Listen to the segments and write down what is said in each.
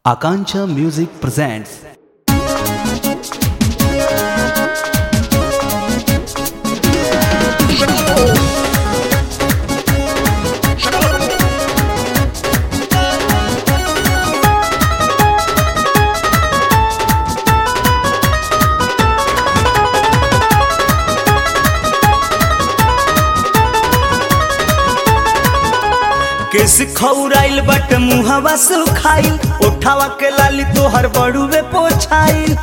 Akancha Music presents केस खौराइल बट मुहवा सुखाइल उठावा के लाली तोहर बड़ुए पोछाइल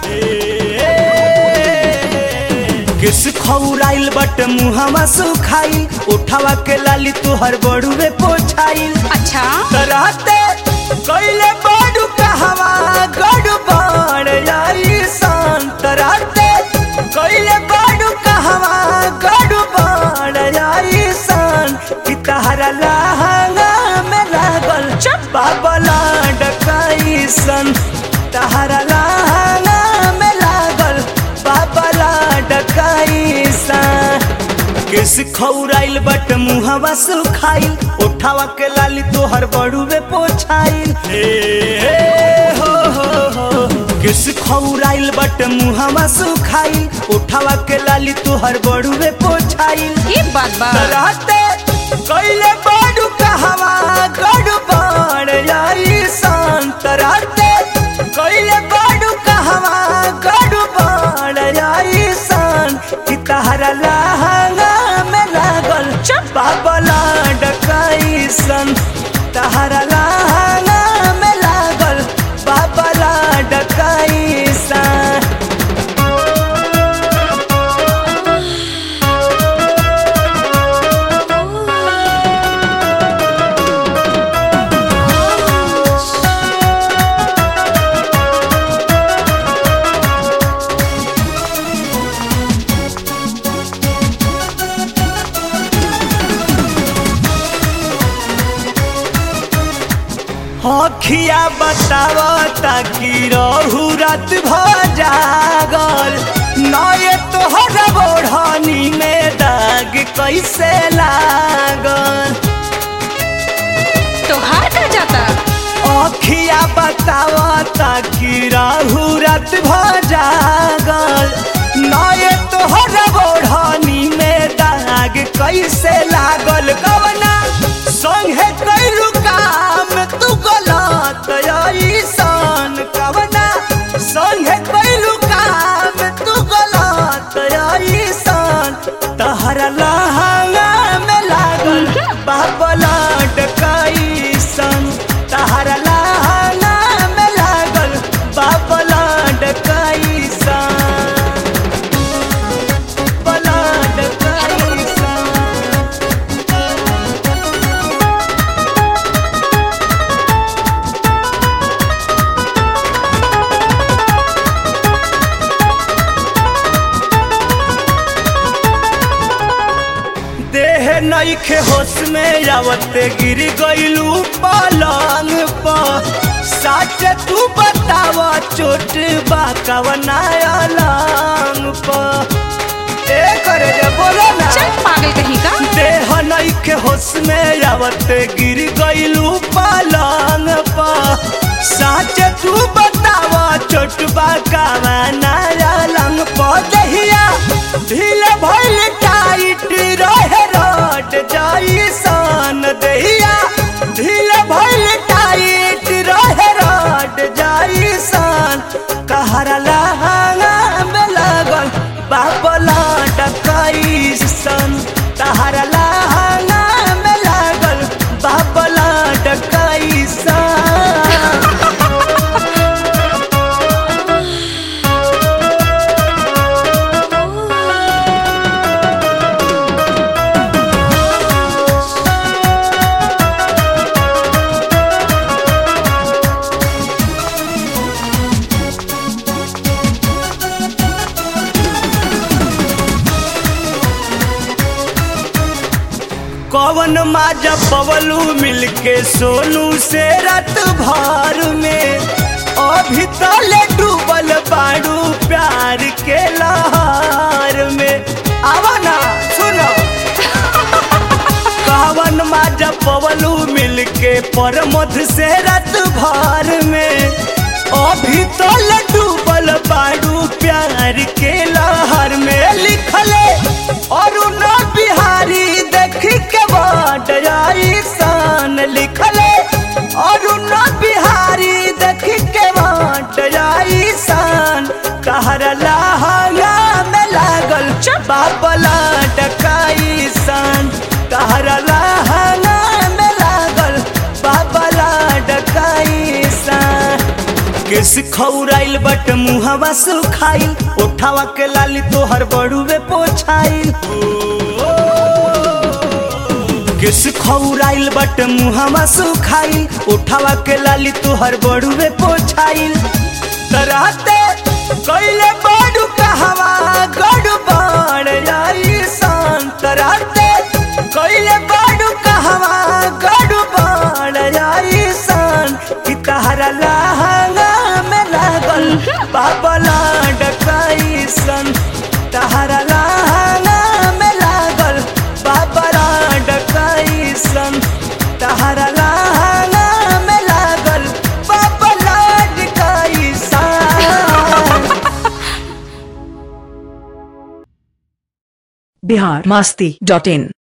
केस खौराइल बट मुहवा सुखाइल उठावा के लाली तोहर बड़ुए पोछाइल अच्छा तराते कइले बड़ू कहवा गड़ू बड़ जाई सान तराते कइले बड़ू कहवा गड़ू बड़ जाई सान कि तहरा लहंगा में लागल चप्पा बला डकाई सन तहरा लहंगा में लागल बाबला डकाई सन केस खौराइल बट मुहवा सुखाइल उठावा के लाली तोहर बड़ुए पोछाइल हे, हे, हो, हो, हो। केस खौराइल बट मुहवा सुखाइल उठावा के लाली तोहर बड़ुए पोछाइल ये बात बा तराते कइले बड़ू कहवा गड़ू बड़ जाई सान तराते कइले बड़ू कहवा गड़ू बड़ जाई सान कि तहरा लहंगा में लागल चप्पा बला डकाई सन तहरा लहंगा में लागल बाबला डकाई सन हखिया बताव ताकि रहू रात भ जागल नए तोहर बोढ़नी में दाग कैसे लागल तोहार का जाता अखिया बताव ताकि रहू रात भ जागल नए तोहर बोढ़नी में दाग कैसे लागल कवना संगे कैलू काम तू गलत ऐसन कवना संगे कैलू काम तू गलत ऐसन तहरा लहंगा में लागल बाबला डकैसन तहरा लहंगा में लागल बाबला डकैसन बला डकैसन देह नईखे होश में आवते गिर गइलू पलंग पर सच तू बताव चोट बा कवना अलंग पर ए करे जे बोलो ना चल पागल कहीं का देह नईखे होश में आवते गिर गइलू पलंग पर सच तू बताव चोट बा कवना अलंग पर दहिया ढील भइल टाइट रहे रट जाई सन दहिया ढील भइल टाइट रहे रट जाई सन कहरा लहंगा में लागल बाबला डकाई सन तहरा लहंगा में लागल बाबला डकाई सन कवन माजा पवलू मिलके सोनू से रात भर में अभी तले डूबल बाड़ू प्यार के लहर में आवा ना सुनो कवन माजा पवलू मिलके पर मध से रात भर में सन लिखले अरुण बिहारी देख के बाट सन कहर लहंगा में लागल बाबला डकाई सन कहर लहंगा में लागल बाबला डकाई सन केस खौराइल बट मुहवा सुखाइल ओठावा के लाली तोहर बड़ुए पोछाइल केस खौराइल बट मुहवा सुखाइल ओठावा के लाली तोहर बड़ुए पोछाइल तराते कैले बड़ू कहवा गड़ू बड़ जाई सन तराते कैले बड़ू कहवा गड़ू बड़ जाई सन कि तहरा लहंगा में लागल बाबला डकाई सन तहरा लहंगा में लागल बाबला डकाई सन तहरा लहंगा में लागल बाबला डकाई सन बिहार मस्ती डॉट इन